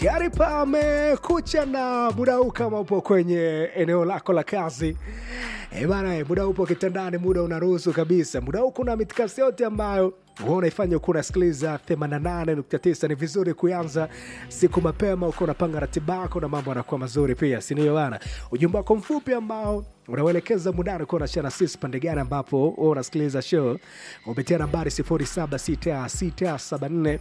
tayari pamekucha na muda huu kama upo kwenye eneo lako la kazi Eh bana, eh, muda upo kitandani, muda unaruhusu kabisa. Muda huu kuna mitikasi yote ambayo wewe unaifanya uko unasikiliza 88.9. Ni vizuri kuanza siku mapema, uko unapanga ratiba yako na mambo yanakuwa mazuri pia, si ndio bana? Ujumbe wako mfupi ambao unauelekeza mudani uko unashare na sisi pande gani ambapo wewe unasikiliza show kupitia nambari 076674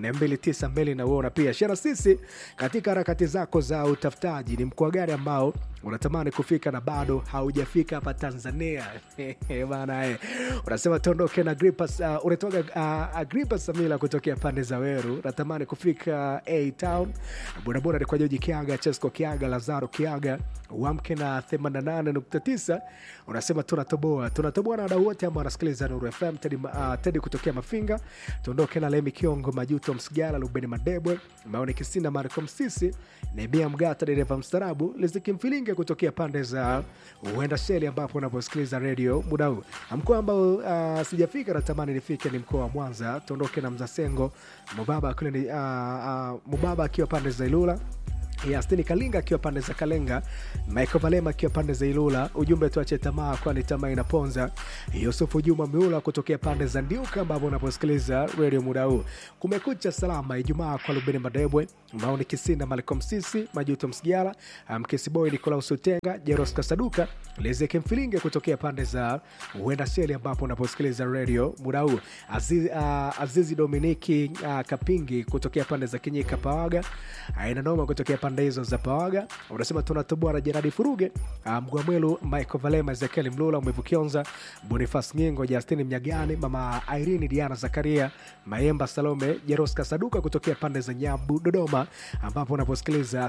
292 na uona pia share sisi katika harakati zako za utafutaji. Ni mkoa gani ambao unatamani kufika na bado haujafika hapa Tanzania? bana eh. Unasema tuondoke na Agripas, uh, unatoka uh, Agripas Samila kutokea pande za Weru, natamani kufika A Town. Bodaboda ni kwa Joji Kiaga, Chesco Kiaga, Lazaro Kiaga, uamke na 88.9. Unasema tunatoboa, tunatoboa na wadau wote ambao wanasikiliza Nuru FM. Tedi, uh, Tedi kutokea Mafinga, tuondoke na Lemi Kiongo, Majuto Msigala, Lubeni Madebwe, Maoni Kisinda, Marco Msisi, Nebia Mgata, dereva mstarabu, Liziki Mfilinge kutokea pande za uenda Sheli, ambapo unaposikiliza redio muda huu. Mkoa ambao uh, sijafika natamani nifike ni mkoa wa Mwanza. Tuondoke na Mzasengo Mubaba kule ni, uh, uh, Mubaba akiwa pande za Ilula Yastini Kalinga akiwa pande za Kalenga, Michael Valema akiwa pande za Ilula. Ujumbe tuache tamaa, kwani tamaa inaponza. Yusufu Juma Miula kutokea pande za Ndiuka, ambapo unaposikiliza redio muda huu. Kumekucha salama Ijumaa kwa Lubeni Madebwe, Maoni Kisinda, Malcolm Sisi, Majuto Msigala, Mkisiboy, Nikolaus Utenga, Jeros Kasaduka, Lezeke Mfilinge kutokea pande za Uenda Sheli, ambapo unaposikiliza redio muda huu. Azizi, uh, Azizi Dominiki uh, Kapingi kutokea pande za Kinyika Pawaga, aina noma kutokea pande hizo za Pawaga. Unasema tunatoboa na Jeradi Furuge, uh, Mgwamwelu, Michael Valema, Ezekiel Mlula, Mwevu Kionza, Bonifas Nyengo, Justini Mnyagani, Mama Irene, Diana Zakaria, Mayemba Salome, Jeros Kasaduka kutokea pande za Nyabu, Dodoma, ambapo unaposikiliza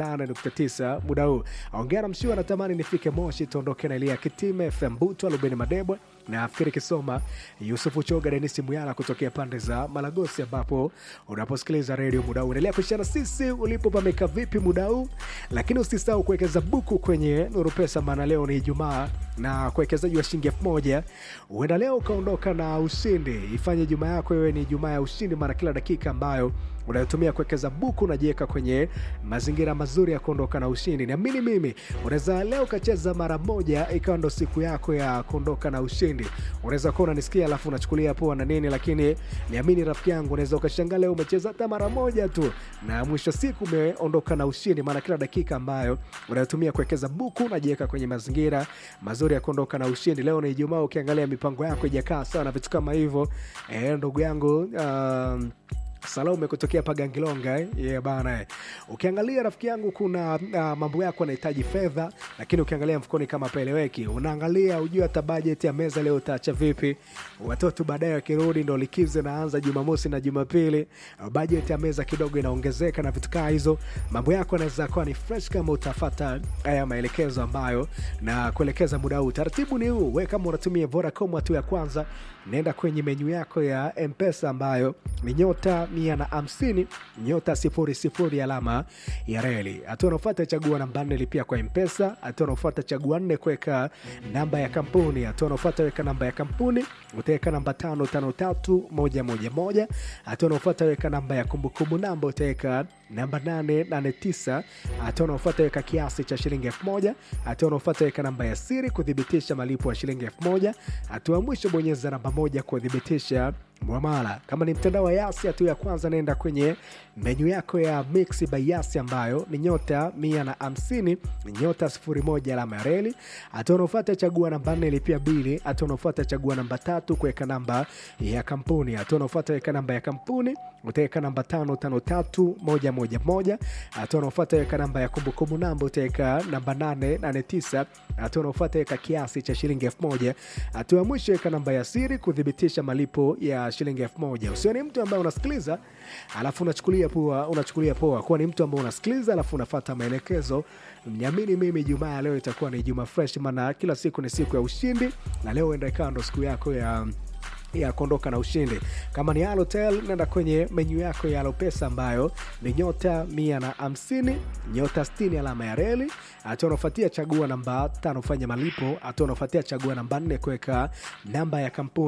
88.9 muda huu. Ongea na Mshiwa, natamani nifike Moshi, tuondoke na Elia Kitime, FM Butwa, Lubeni Madebwe na Afikiri Kisoma, Yusufu Choga, Denisi Muyala kutokea pande za Malagosi, ambapo unaposikiliza redio muda huu. Endelea kushana sisi ulipo pameka vipi muda huu, lakini usisahau kuwekeza buku kwenye Nuru Pesa, maana leo ni Ijumaa na kuwekezaji wa shilingi elfu moja huenda leo ukaondoka na ushindi. Ifanye Ijumaa yako iwe ni Ijumaa ya ushindi, maana kila dakika ambayo unayotumia kuwekeza buku unajiweka kwenye mazingira mazuri ya kuondoka na ushindi. Niamini mimi, unaweza leo ukacheza mara moja ikawa ndo siku yako ya kuondoka na ushindi. Unaweza kuwa unanisikia alafu unachukulia poa na nini, lakini niamini rafiki yangu, unaweza ukashangaa leo umecheza hata mara moja tu na mwisho siku umeondoka na ushindi, maana kila dakika ambayo unayotumia kuwekeza buku unajiweka kwenye mazingira mazuri ya kuondoka na ushindi. Leo ni Ijumaa, ukiangalia mipango yako ijakaa sawa na vitu kama hivyo, eh, ndugu yangu um, Salome kutokea Pagangilonga eh? yeah, bana eh. Ukiangalia rafiki yangu, kuna uh, mambo yako yanahitaji fedha, lakini ukiangalia mfukoni kama paeleweki, unaangalia ujue hata bajeti ya meza leo utaacha vipi. Watoto baadaye wakirudi, ndo likizo inaanza Jumamosi na Jumapili, uh, bajeti ya meza kidogo inaongezeka na vitu kaa hizo. Mambo yako yanaweza kuwa ni fresh kama utafata haya maelekezo ambayo na kuelekeza muda huu. Taratibu ni huu, we kama unatumia Vodacom, hatua ya kwanza nenda kwenye menyu yako ya Mpesa ambayo ni nyota mia na hamsini nyota sifuri sifuri alama ya reli. Hatua unaofuata chagua namba nne lipia kwa Mpesa. Hatua unaofuata chagua nne kuweka namba ya kampuni. Hatua unaofuata weka namba ya kampuni, utaweka namba tano tano tatu moja moja moja. Hatua unaofuata weka namba ya kumbukumbu namba, utaweka namba nane nane tisa. Hatua unaofuata weka kiasi cha shilingi elfu moja. Hatua unaofuata weka namba ya siri kuthibitisha malipo ya shilingi elfu moja. Hatua ya mwisho bonyeza namba moja kuthibitisha mwamala. Kama ni mtandao wa Yasi, hatua ya kwanza naenda kwenye menyu yako ya Mix by Yasi ambayo ni nyota mia na hamsini nyota sifuri moja alama ya reli. Hatua unaofuata chagua namba nne lipia bili. Hatua unaofuata chagua namba tatu kuweka namba ya kampuni. Hatua unaofuata weka namba ya kampuni, utaweka namba tano tano tatu moja moja moja. Hatua unaofuata weka namba ya kumbukumbu namba, utaweka namba nane nane tisa. Hatua unaofuata weka kiasi cha shilingi elfu moja. Hatua ya mwisho weka namba ya siri kuthibitisha malipo ya shilingi elfu moja. Usio ni mtu ambaye unasikiliza alafu unachukulia poa, unachukulia poa kuwa ni mtu ambaye unasikiliza alafu unafata maelekezo. Niamini mimi, Ijumaa ya leo itakuwa ni Ijumaa fresh, maana kila siku ni siku ya ushindi, na leo enda ikawa ndo siku yako ya ya kuondoka na ushindi. Kama ni Halotel, nenda kwenye menyu yako ya Alopesa ambayo ni nyota mia na hamsini nyota sitini alama ya reli. Hatua unaofuatia chagua namba tano fanya malipo. Hatua unaofuatia chagua namba nne kuweka namba ya kampuni.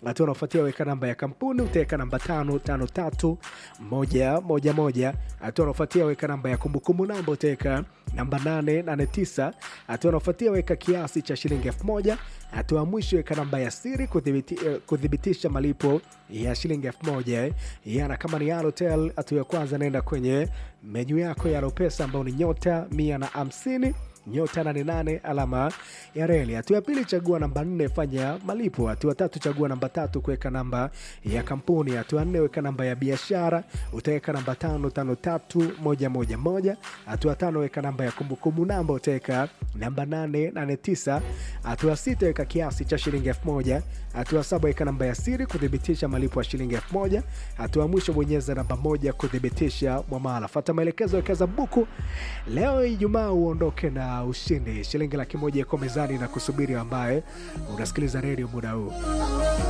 hatua unaofuatia weka namba ya kampuni utaweka namba tano tano tatu moja moja moja hatua unaofuatia weka namba ya kumbukumbu namba utaweka namba nane nane tisa hatua unaofuatia weka kiasi cha shilingi elfu moja hatua ya mwisho weka namba ya siri kuthibiti, eh, kuthibitisha malipo ya shilingi elfu moja eh. yana kama ni Halotel hatua ya kwanza naenda kwenye menyu yako ya Alopesa ambao ni nyota mia na hamsini nyota 88 alama ya reli. Hatua ya pili chagua namba nne fanya malipo. Hatua tatu chagua namba tatu kuweka namba ya kampuni. Hatua nne weka namba ya biashara, utaweka namba tano tano tatu moja moja moja. Hatua tano weka namba ya kumbukumbu namba, utaweka namba nane nane tisa. Hatua sita weka kiasi cha shilingi elfu moja. Hatua saba weka namba ya siri kuthibitisha malipo ya shilingi elfu moja. Hatua mwisho bonyeza namba moja kuthibitisha mwamala. Fata maelekezo, wekeza buku leo Ijumaa uondoke na ushindi. Shilingi laki moja iko mezani na kusubiri, ambaye unasikiliza redio muda huu.